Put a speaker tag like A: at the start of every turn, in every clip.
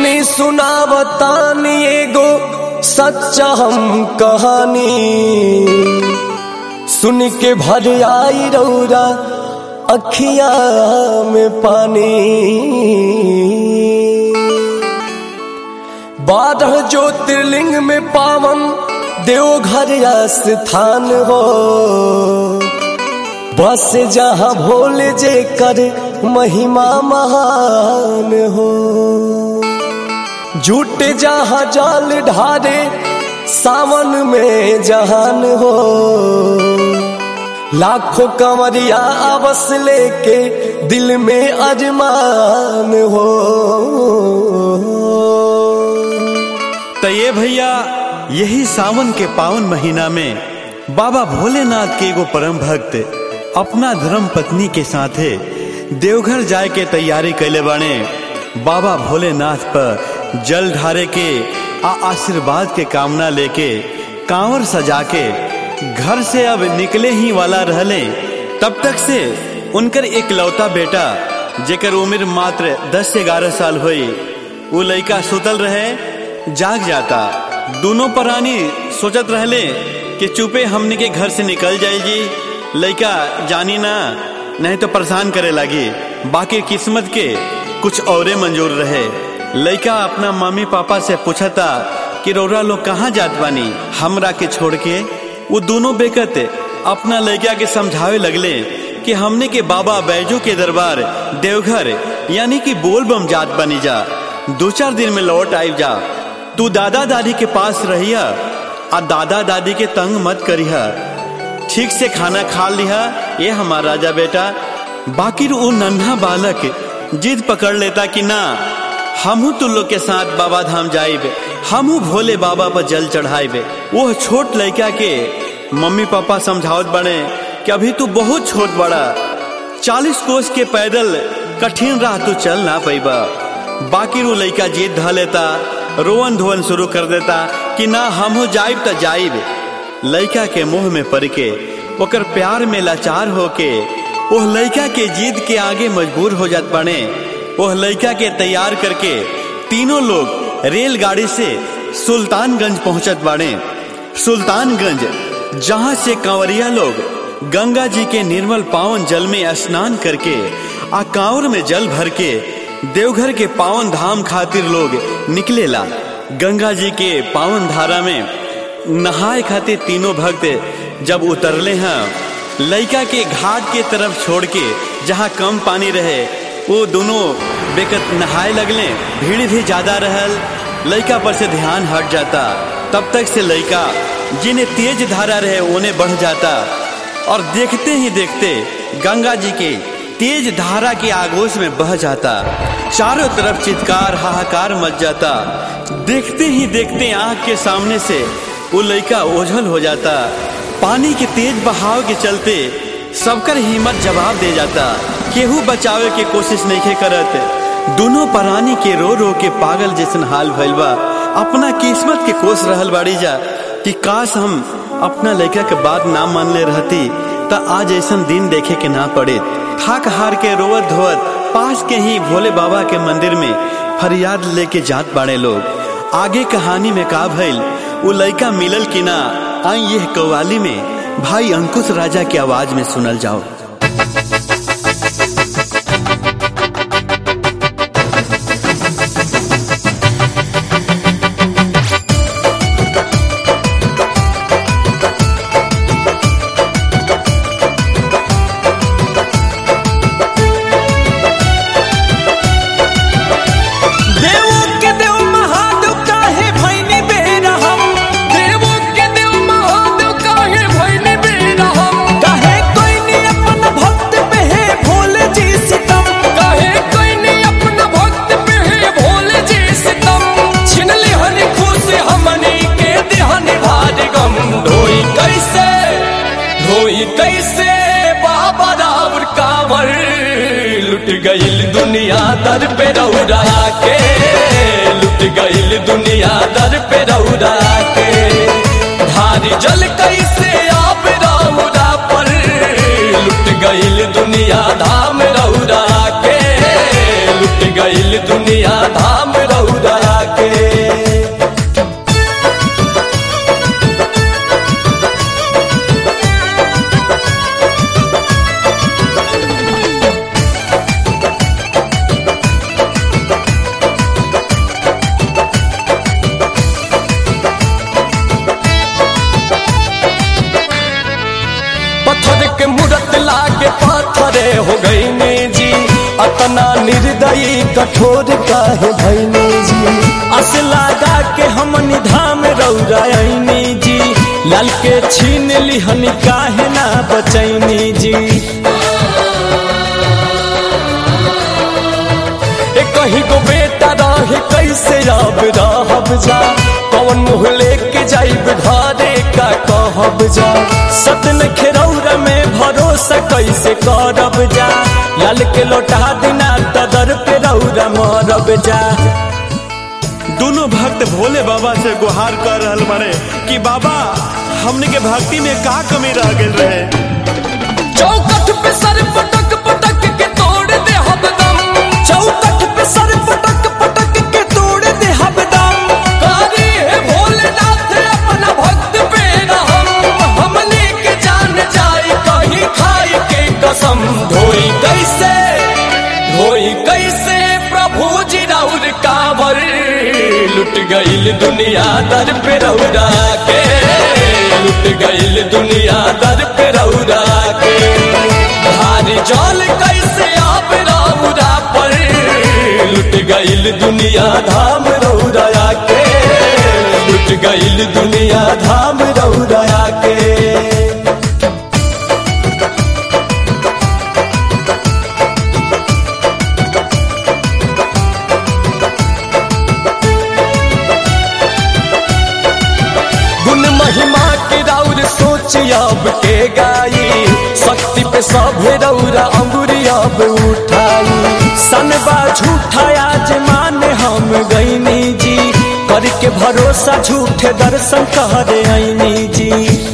A: सुनी सुनावतानी एगो सच्चा हम कहानी सुन के भर आई रौरा अखिया में पानी बारह ज्योतिर्लिंग में पावन देवघर स्थान हो बस जहाँ भोले जे कर महिमा महान हो झूठ जहाँ जाल ढारे सावन में जहान हो लाखों कंवरिया अवस लेके दिल में अरमान हो
B: तो ये भैया यही सावन के पावन महीना में बाबा भोलेनाथ के एगो परम भक्त अपना धर्म पत्नी के साथे देवघर जाए के तैयारी कैले बाने बाबा भोलेनाथ पर जल ढारे के आ आशीर्वाद के कामना लेके कांवर सजा के घर से अब निकले ही वाला रहले तब तक से उनकर एक लौता बेटा जेकर उम्र मात्र 10 से 11 साल हुई वो लड़का सुतल रहे जाग जाता दोनों प्राणी सोचत रहले कि चुपे हमने के घर से निकल जाए जी लड़का जानी ना नहीं तो परेशान करे लगी बाकी किस्मत के कुछ औरे मंजूर रहे लड़का अपना मम्मी पापा से पूछता कि रौरा लोग कहाँ जात बानी हमरा के छोड़ के वो दोनों बेकत अपना लड़का के समझावे लगले कि हमने के बाबा बैजू के दरबार देवघर यानी कि बोल बम जात बनी जा दो चार दिन में लौट आई जा तू दादा दादी के पास रहिया आ दादा दादी के तंग मत करिया ठीक से खाना खा लिया ये हमारा राजा बेटा बाकी वो नन्हा बालक जिद पकड़ लेता कि ना हमू तू लोग के साथ बाबा धाम जाइबे हमू भोले बाबा पर जल चढ़ाइबे वो छोट लड़का के मम्मी पापा समझावत बने कि अभी तू बहुत छोट बड़ा चालीस कोस के पैदल कठिन राह तू चल ना पैबा बाकी वो लड़का जीत ध लेता रोवन धोवन शुरू कर देता कि ना हमहू जाइब त जाइब लड़का के मुंह में पड़ के ओकर प्यार में लाचार होके ओह लड़का के जीत के आगे मजबूर हो जात बने ओह लड़का के तैयार करके तीनों लोग रेलगाड़ी से सुल्तानगंज पहुंचत बाड़े सुल्तानगंज जहां से कंवरिया लोग गंगा जी के निर्मल पावन जल में स्नान करके आ कांवर में जल भर के देवघर के पावन धाम खातिर लोग निकलेला गंगा जी के पावन धारा में नहाए खातिर तीनों भक्त जब उतरले हैं लड़का के घाट के तरफ छोड़ के जहाँ कम पानी रहे वो दोनों बेकत नहाए लगले भीड़ भी ज्यादा रहल लड़का पर से ध्यान हट जाता तब तक से लड़का जिन्हें तेज धारा रहे उन्हें बढ़ जाता और देखते ही देखते गंगा जी के तेज धारा के आगोश में बह जाता चारों तरफ चित्कार हाहाकार मच जाता देखते ही देखते आंख के सामने से वो लड़का ओझल हो जाता पानी के तेज बहाव के चलते सबकर हिम्मत जवाब दे जाता केहू बचावे के कोशिश नहीं करत दोनों प्राणी के रो रो के पागल जैसन हाल भइल बा अपना किस्मत के कोस रहल बाड़ी जा कि काश हम अपना लड़का के बात ना मान ले रहती त आज ऐसा दिन देखे के ना पड़े थाक हार के रोवत धोवत पास के ही भोले बाबा के मंदिर में फरियाद लेके जात बाड़े लोग आगे कहानी में का भइल वो लड़का मिलल कि ना आई यह कव्वाली में भाई अंकुश राजा की आवाज में सुनल जाओ
A: कैसे बाबा रावर कांवर लुट गईल दुनिया दर पे रौरा के लुट गईल दुनिया दर पे रौरा के धारी जल कैसे आप रौरा पर लुट गईल दुनिया धाम रौरा के लुट गईल दुनिया धाम रौरा खड़े हो गईनी जी अतना निर्दयी कठोर काहे भैनी जी अस लगा के हमनी धाम रौरायनी जी लाल के छीन लिहनी काहे ना बचैनी जी ए कहीं को बेटा रहे कैसे अब रहब जा कौन मुँह लेके जाइब घरे का कहब जा सतन खेरौरा में भरोसा कैसे करब जा लाल के लौटा दिना तदर पे रौरा मरब जा
B: दोनों भक्त भोले बाबा से गुहार कर रहल बारे कि बाबा हमने के भक्ति में का कमी रह गई रहे
A: चौकठ पे सर पटक पटक के तोड़ दे हबदम चौकठ पे सर पटक पटक के तोड़ दे हबदम कारी है भोलेनाथ अपना भक्त पे रहम हमने के जान जाए कहीं खाई के कसम धोई कैसे धोई कैसे प्रभु जी राउर कांवर लुट गईल दुनिया दर पे रौरा के लुट गईल दुनिया दर पे रौरा के भारी जल कैसे आप रौरा पर लुट गईल दुनिया धाम रौरा के लुट गईल दुनिया धाम रौरा के गुण महिमा के राउर सोच अब के गाई शक्ति पे सभे रौरा अंगुरी अब उठाई सनबा झूठा आज माने हम गईनी जी करके भरोसा झूठे दर्शन करे आईनी जी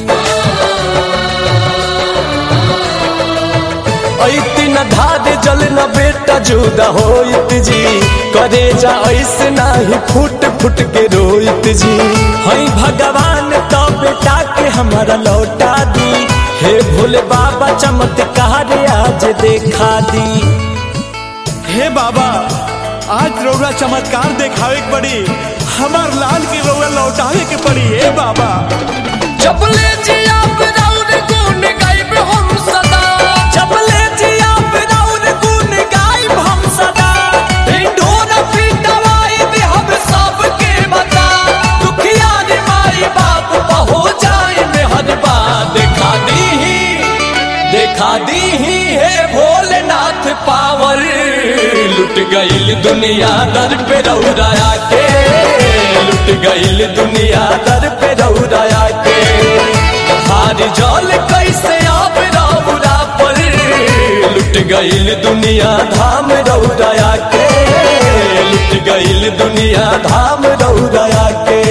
A: ऐती न धारे जल न बेटा जुदा होइत जी करे जा ऐसे नाही फुट फुट के रोइत जी हई भगवान तो बेटा के हमारा लौटा दी हे भोले बाबा चमत्कार आज देखा दी
B: हे बाबा आज रौरा चमत्कार देखावे के पड़ी हमार लाल की रौरा लौटावे के पड़ी हे बाबा
A: चपले जी आप राउर गुण गाइब हम सदा चपले जी आप राउर गुण गाइब हम सदा ढिंढोरा पिटवाई दे हम सबके बता दुखिया रे माई बाप हो जाए मेहर बात देखा दी देखा दी है भोलेनाथ पावर लुट गईल दुनिया दर पे रौरा के लुट गईल दुनिया दर पे रौरा के हार जल कैसे आप रौरा पर लुट गईल दुनिया धाम रौरा के लुट गईल दुनिया धाम रौरा के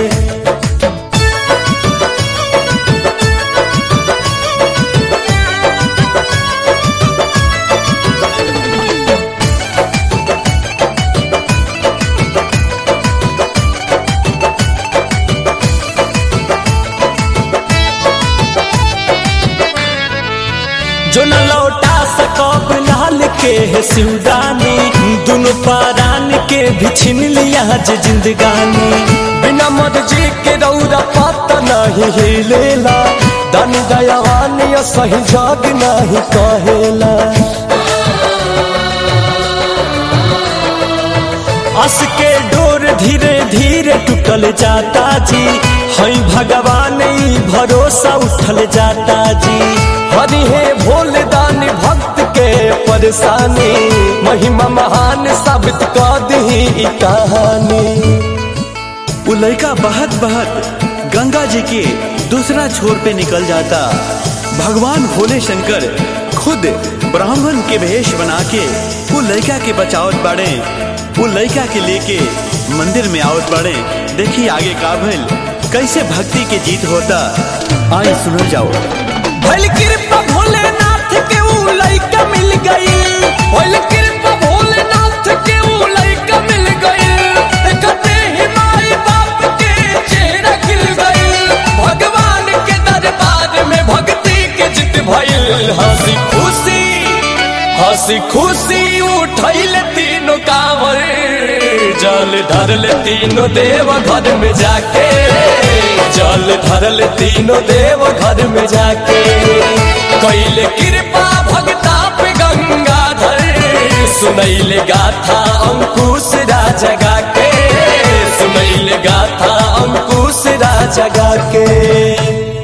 A: जो न लौटा सकब लाल के है सिउदानी दोनों पारान के भी छीन लिया जे जिंदगानी बिना मर्जी के रौरा पता नहीं हिलेला दानी दयावान या सही जग नहीं कहेला अस के डोर धीरे धीरे टूटल जाता जी हई भगवान ई भरोसा उठल जाता जी हरि हे भोले दानी भक्त के परेशानी महिमा महान साबित कर दी ई कहानी
B: वो लड़का बहत बहत गंगा जी के दूसरा छोर पे निकल जाता भगवान भोले शंकर खुद ब्राह्मण के भेष बना के वो लड़का के बचावत बाड़े वो लड़का के लेके मंदिर में आवत बाड़े देखिए आगे का भइल कैसे भक्ति के जीत होता आए सुनो जाओ
A: भइल कृपा भोलेनाथ के ऊ लइका मिल गई भइल कृपा भोलेनाथ के ऊ लइका मिल गई देखते ही माई बाप के चेहरा खिल गई भगवान के दरबार में भक्ति के जित भइल हंसी खुशी हंसी खुशी उठैल तीनों कांवर जल धरल तीनों देव घर में जाके जल धरल तीनों देव घर में जाके कैले कृपा भगता पे सुनैल गाथा अंकुश राजगा के सुनैल गाथा अंकुश राजगा के